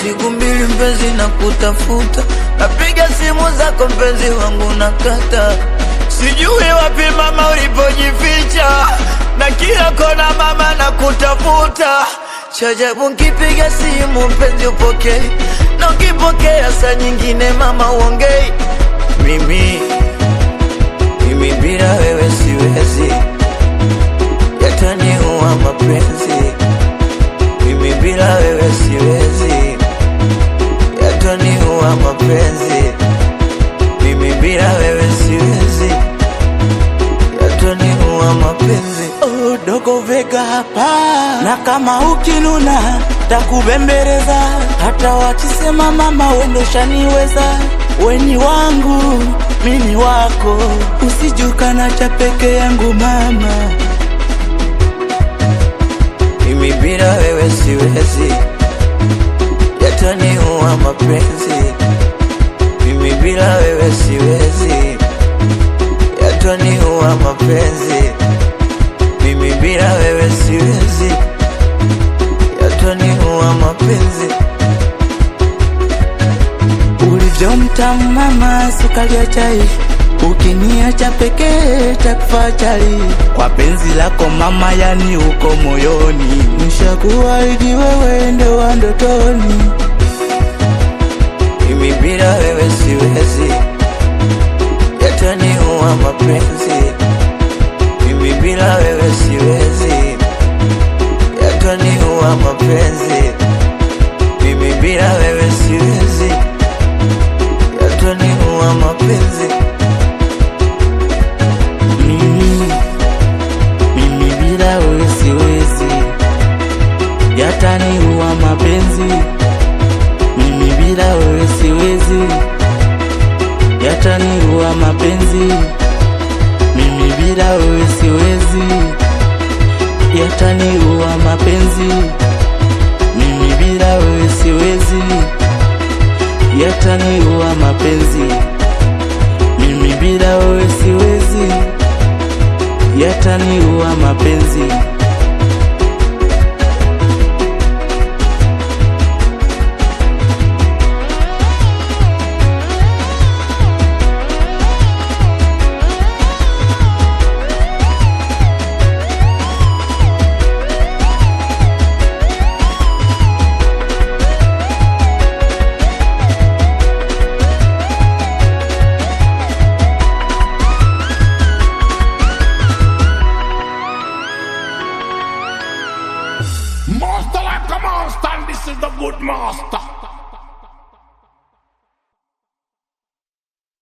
siku mbili mpenzi na kutafuta, napiga simu zako mpenzi wangu nakata, sijui wapi mama ulipojificha, na kila kona mama na kutafuta. Chajabu nkipiga simu mpenzi upokei, na ukipokea saa nyingine mama uongei. Mimi mimi bila wewe siwezi, yataniua mapenzi. Mimi bila wewe siwezi, yataniua mapenzi. Mimi bila wewe siwezi, yataniua mapenzi. Oh, dogo Vega hapa, na kama ukinuna takubembeleza, hata wakisema mama wendo shaniweza, weni wangu mini wako, usijukana cha peke yangu mama. Mimi bila wewe siwezi, yataniua mapenzi. Mimi bila wewe siwezi, yataniua mapenzi. Mimi bila wewe siwezi, yataniua mapenzi. Ulivyomtamu mama, sukari ya chai, ukiniacha pekee takufa chali. Kwa penzi lako mama, yani uko moyoni, nishakuahidi wewe ndo wa ndotoni. Mimi bila wewe siwezi, yataniua mapenzi. Mimi bila wewe siwezi, yataniua mapenzi. Mimi bila wewe siwezi, yataniua mapenzi. Mimi, mimi bila wewe siwezi, yataniua mapenzi. Mimi bila wewe siwezi, yataniua mapenzi. Mimi bila wewe siwezi, yataniua mapenzi. Mimi bila wewe siwezi, yataniua mapenzi. Mimi bila wewe siwezi, yataniua mapenzi. Master like a monster, and this is the good master.